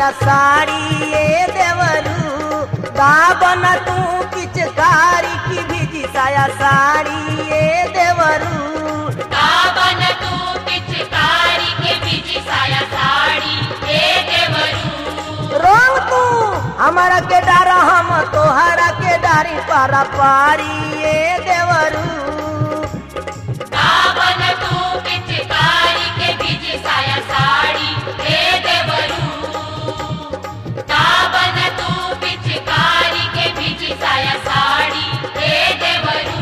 साया साड़ी ए देवरू दाबन तू पिचकारी की भिजी साया साड़ी ए देवरू दाबन तू पिचकारी के बीजी साया साड़ी ए देवरू रंग तू हमारा के डारा हम तोहरा के डारी पारा पारी ए देवरू दाबन तू पिचकारी के बीजी साया साड़ी ए देवरू दाबन तू पिचकारी के बीजी साया साड़ी ए देवरू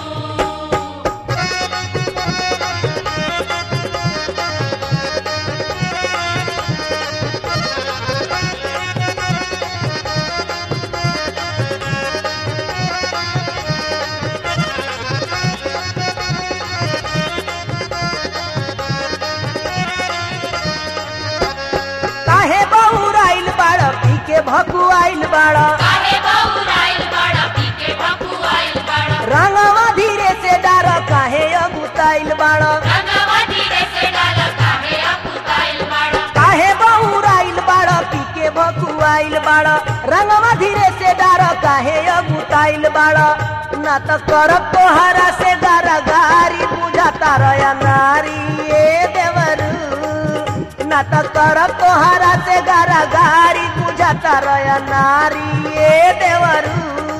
काहे बहुराइल बाड़ पी के भकुआइल बाड़ काहे बहुराइल बड़ा पी के भकुआइल बड़ा रंगवा धीरे से डार काहे अगुताइल बाड़ रंगवा धीरे से डाल काहे अपुताइल बड़ा काहे बहुराइल बाड़ पी के भकुआइल बाड़ रंगवा धीरे से डार काहे अगुताइल बाड़ ना त करब तोहरा से गारा गारी बुझाता रया नारी ए देवरू ना त करब तोहरा से गारा गारी बुझाता रया नारी ए देवरू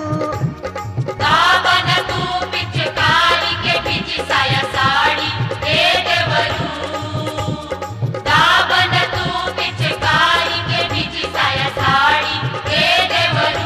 दाबन तू पिचकारी के बीजी साया साड़ी ए देवरू दाबन तू पिचकारी के बीजी साया साड़ी ए देवरू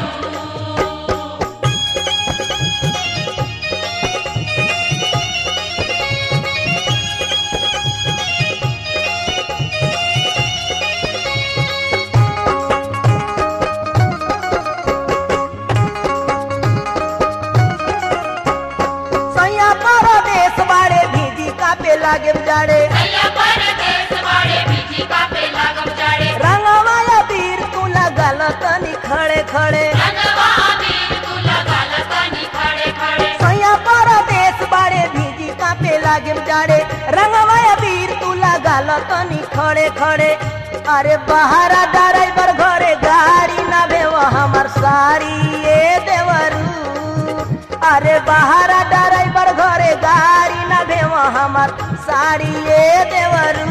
सैया परदेश बाड़े भीजी कापे लागे जाड़े भैया परदेश वाले बीजी का पे लागम जाड़े रंगवाया वीर तू लगल तनी खड़े खड़े रंगवा अबीर तू लगा लतानी खड़े खड़े सैया परदेश बाड़े भीजी कापे लागे जाड़े रंगवाया वीर तू लगल तनी खड़े खड़े अरे बहारा ड्राइवर घरे गाड़ी ना भेव हमर साड़ी ए देवरू अरे बहारा ड्राइवर घरे गाड़ी ना भेव हमर साड़ी ए देवरू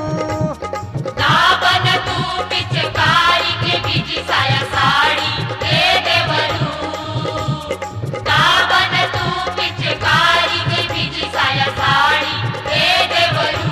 दाबन तू पिचकारी के बीजी साया साड़ी ए देवरू दाबन तू पिचकारी के बीजी साया साड़ी ए देवरू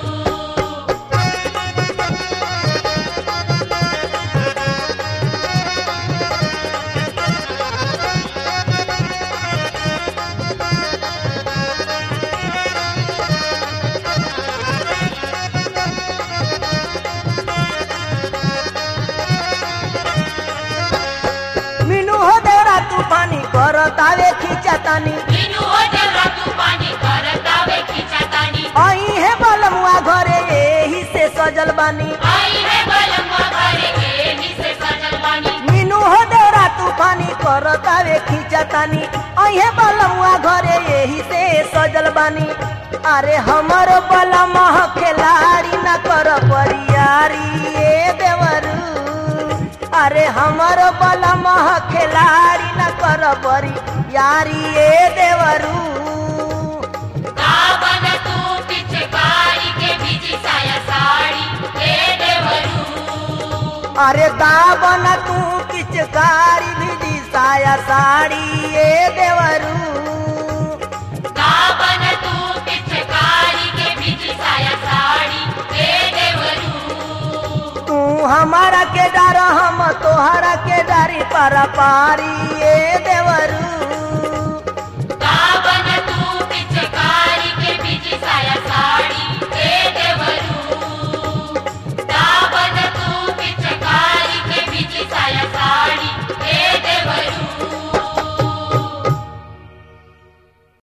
मीनू हो देवरा तूफानी करतावे खींचतानी मीनू हो देवरा तू पानी करतावे खिंचातानी आई है बलमुआ घरे एही से सजल बानी आई है बलम्मा घरे के ही से सजल बानी मीनू हो देवरा तूफानी करतावे खींचतानी आई है बलमुआ घरे एही से सजल बानी अरे हमर बलमा खिलाड़ी न कर परियारी ए देवरू अरे हमर बलमा खिलाड़ी न कर परियारी ए देवरू दाबन तू पिचकारी के बीजी साया साड़ी ए देवरू अरे दाबन तू पिचकारी भिजी साया साड़ी ए देवरू दाबन तू पिचकारी के बीजी साया साड़ी ए देवरू तू हमारा के डर हम तोहरा के डरी पर पारी ए देवरू